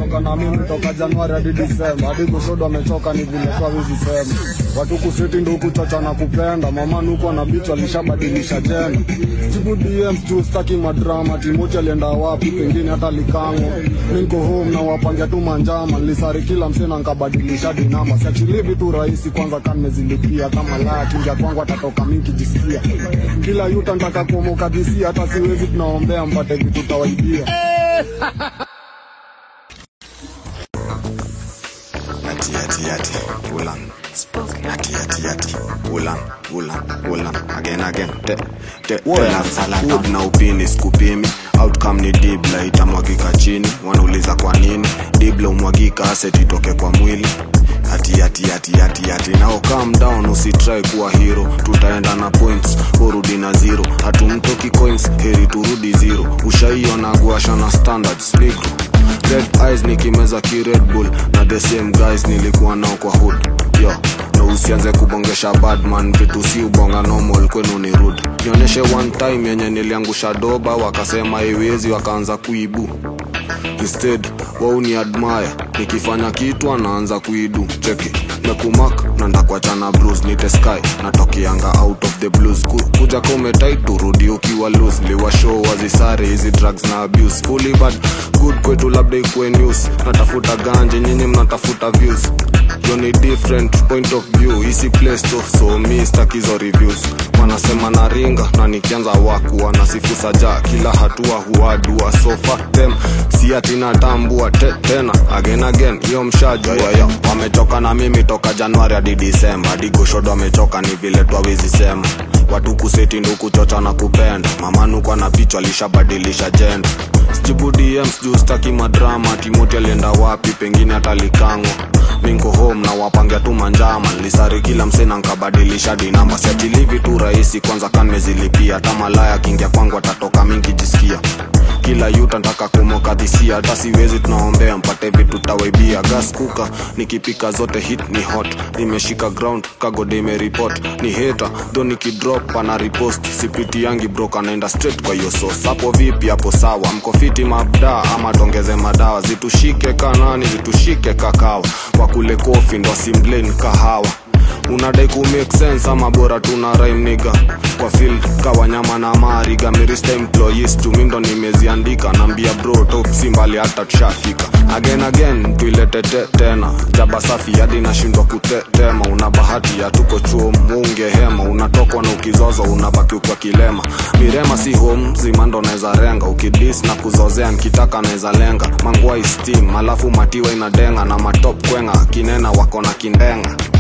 wamechoka na mimi toka Januari hadi Disemba, hadi kushodo wamechoka, ni vile kwa wizi sema watu kusiti ndo kuchocha na kupenda mama nuko na bicho alishabadilisha jena jibu DMs juu staki madrama Timoti alienda wapi pengine hata likango niko home na wapangia tu manjama nilisari kila msena nkabadilisha dinama siachili vitu rahisi kwanza kan mezilipia kama laya kingia kwangu atatoka mingi jisikia kila yuta ntaka kuomoka disia hata siwezi tunaombea mpate vitu tawaibia Yati yati yati, ulan. Yati yati yati, ulan, ulan, ulan. Again again, te, te, tena Hood na upini skupimi outcome ni dibla itamwagika chini wanauliza kwa nini dibla umwagika asset itoke kwa mwili hati hati hati hati hati nao calm down usitry kuwa hero tutaenda na points urudi na zero hatumtoki coins heri turudi zero ushaiona guasha na standards negro red eyes nikimeza ki red bull na the same guys nilikuwa nao kwa hood yo no usianze kubongesha badman vitu si ubonga normal kwenu ni rude nionyeshe one time yenye niliangusha doba wakasema iwezi wakaanza kuibu instead wao ni admire nikifanya kitu anaanza kuidu cheki mekumak na ndakuachana blues nite sky natokianga out of the blues Ku, kuja kometit turudi ukiwa loose liwashow wazisare hizi drugs na abuse fully bad good kwetu labda ikuwe news natafuta ganje nyinyi mnatafuta views yo ni different point of view isi place to so mi stakizo reviews wanasema na ringa na nikianza waku wanasifu saja kila hatua huadua sofa tem si ati natambua te, tena again again hiyo mshajua yo wamechoka na mimi toka januari hadi disemba hadi goshodo wamechoka ni vile twawizi sema watu kuseti ndo kuchocha na kupenda mamanuko na pichwa alishabadilisha jenda sijibu dms juu staki madrama timoti alienda wapi pengine hata likangwa minko home na wapangia tu manjama nilisari kila msena nkabadilisha dinamba siatilivi tu rahisi kwanza kanmezilipia hata malaya kingia kwangu atatoka mingi jisikia kila yuta ntaka kumokadhisia hata siwezi tunaombea mpate vitu tawaibia gas kuka nikipika zote hit ni hot nimeshika ground kagode imeripot ni heta tho nikidrop ana ripost sipiti yangi brok anaenda straight kwa hiyo sos hapo vipi hapo sawa mkofiti mabda ama tongeze madawa zitushike kanani zitushike kakawa wakule kofi ndo simblane kahawa unadai ku make sense ama bora tuna rhyme niga kwa field kawanyama na mariga mirista employees tumindo nimeziandika nambia bro top si mbali hata tushafika again again tuilete te, tena jaba safi hadi nashindwa kutetema una bahati ya tuko chuo munge hema unatokwa na ukizozo unabaki kwa kilema mirema si home zimando naweza renga ukidis na kuzozea nkitaka naweza lenga mangua steam alafu matiwa inadenga na matop kwenga kinena wako na kindenga